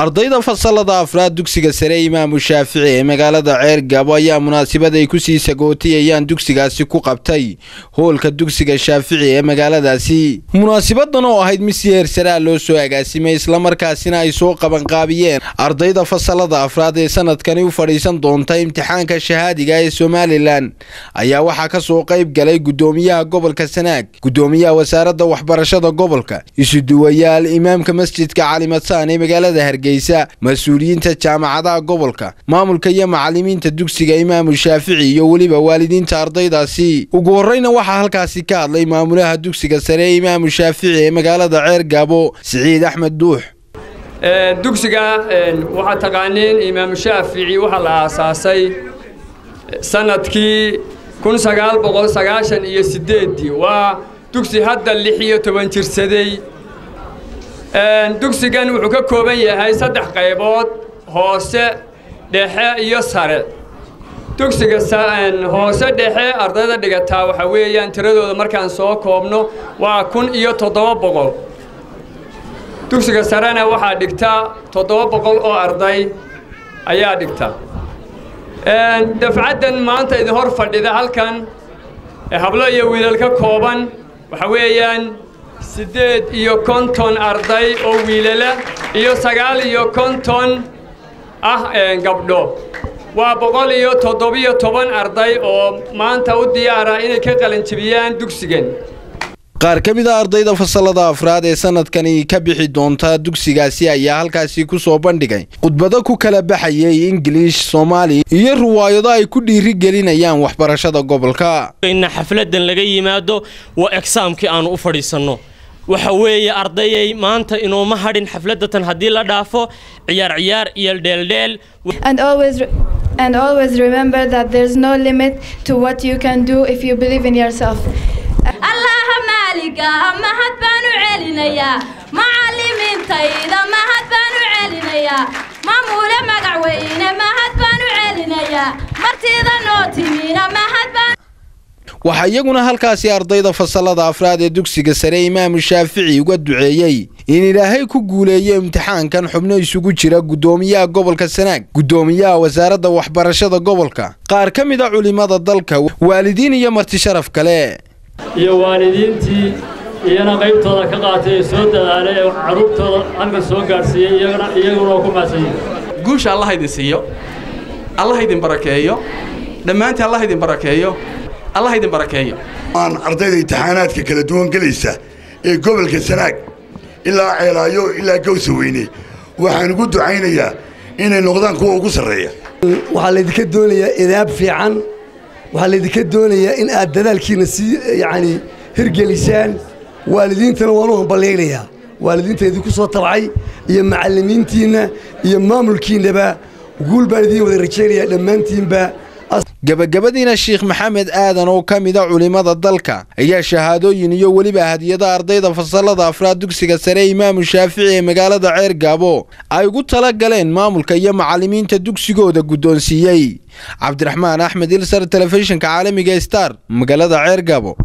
ardayda fasalada afraad dugsiga sare imaamu shaafici ee magaalada ceergabo ayaa munaasabad ay kusii sagootiyayaan dugsigaasi ku qabtay hoolka dugsiga shaafici ee magaaladaasi munaasabadan oo ahayd mid si heersaraa loo soo agaasimay islamarkaasina ay soo qabanqaabiyeen ardayda fasalada afraad ee sanadkani u fadhiisan doonta imtixaanka shahaadiga ee somalilan ayaa waxaa ka soo qayb galay gudoomiyaha gobolka sanaag gudoomiyaha wasaaradda waxbarashada gobolka isuduwayaal imaamka masjidka calimadsaan ee magaalada hargeysa mas-uuliyiinta jaamacadaha gobolka maamulka iyo macalimiinta dugsiga imaamu shaafici iyo weliba waalidiinta ardaydaasi ugu horreyna waxaa halkaasi ka hadlay maamulaha dugsiga sare ee imaamu shaafici ee magaalada ceer gaabo siciid axmed duux dugsiga waxaad taqaaniin imaamu shaafici waxaa la aasaasay sanadkii kun sagaal boqol sagaashan iyo sideeddii waa dugsi hadda lix iyo toban jirsaday dugsigan wuxuu ka kooban yahay saddex qaybood hoose dhexe iyo sare dugsiga hoose dhexe ardayda dhigataa waxaa weeyaan tiradooda markaan soo koobno waa kun iyo toddoba boqol dugsiga sarena waxaa dhigta toddoba boqol oo arday ayaa dhigta dafcaddan maanta idin hor fadhida halkan hablo iyo wiilal ka kooban waxaa weeyaan siddeed iyo konton arday oo wiilala iyo sagaal iyo konton ah gabdho waa boqol iyo toddobiyo toban arday oo maanta u diyaara inay ka qalanjibiyaan dugsigan qaar ka mid a ardayda fasalada afraad ee sanadkani ka bixi doonta dugsigaasi ayaa halkaasi ku soo bandhigay khudbado ku kala baxayay ingiliish soomaali iyo riwaayado ay ku dhiiri gelinayaan waxbarashada gobolka in xafladan laga yimaado waa egsaamkii aanu u fadhiisanno waxa weeye ardayay maanta inooma hadhin xafladatan haddii la dhaafo ciyaar ciyaar iyo dheeldheel And always remember that there's no limit to what you can do if you believe in yourself. allaha maaliga mahad baan u celinayaa macallimiintayda mahad baan u celinayaa maamule magac weyne mahad baan u celinayaa martida noo timina mahad baan waxaa iyaguna halkaasi ardayda fasalada afraad ee dugsiga sare imaamu shaafici uga duceeyey in ilaahay ku guuleeyo imtixaankan xubno isugu jira guddoomiyaha gobolka sanaag guddoomiyaha wasaaradda waxbarashada gobolka qaar ka mid a culimada dalka waalidiin iyo marti sharaf kale iyo waalidiintii iyana qaybtooda ka qaatay ee soo dadaalay ee carruurtooda halkan soo gaadhsiiyey iyaguna oo ku maadsanyihin guusha allah idin siiyo allah idin barakeeyo dhammaantii allah idin barakeeyo allah idin barakeeyo aan ardayda imtixaanaadka kala duwan gelaysa ee gobolka sanaag ilaa ceelaayo ilaa gawsa weyne waxaan ugu ducaynayaa inay noqdaan kuwa ugu sarreeya waxaa laydinka doonayaa idaab fiican waxaa laydinka doonayaa in aad dadaalkiina sii yacni hirgelisaan waalidiintana waan u hamballaynayaa waalidiinta idinku soo tabcay iyo macallimiintiinna iyo maamulkiinnaba guul baan idiin wada rajaynayaa dhammaantiinba gabagabadiina sheekh maxamed aadan oo ka mid a culimmada dalka ayaa shahaadooyin iyo weliba hadiyada ardayda fasalada afraad dugsiga sare imaamu shaafici ee magaalada ceer gaabo ay ugu tala galeen maamulka iyo macallimiinta dugsigooda guddoonsiiyey cabdiraxmaan axmed ilsar telefishinka caalamiga star magaalada ceer gaabo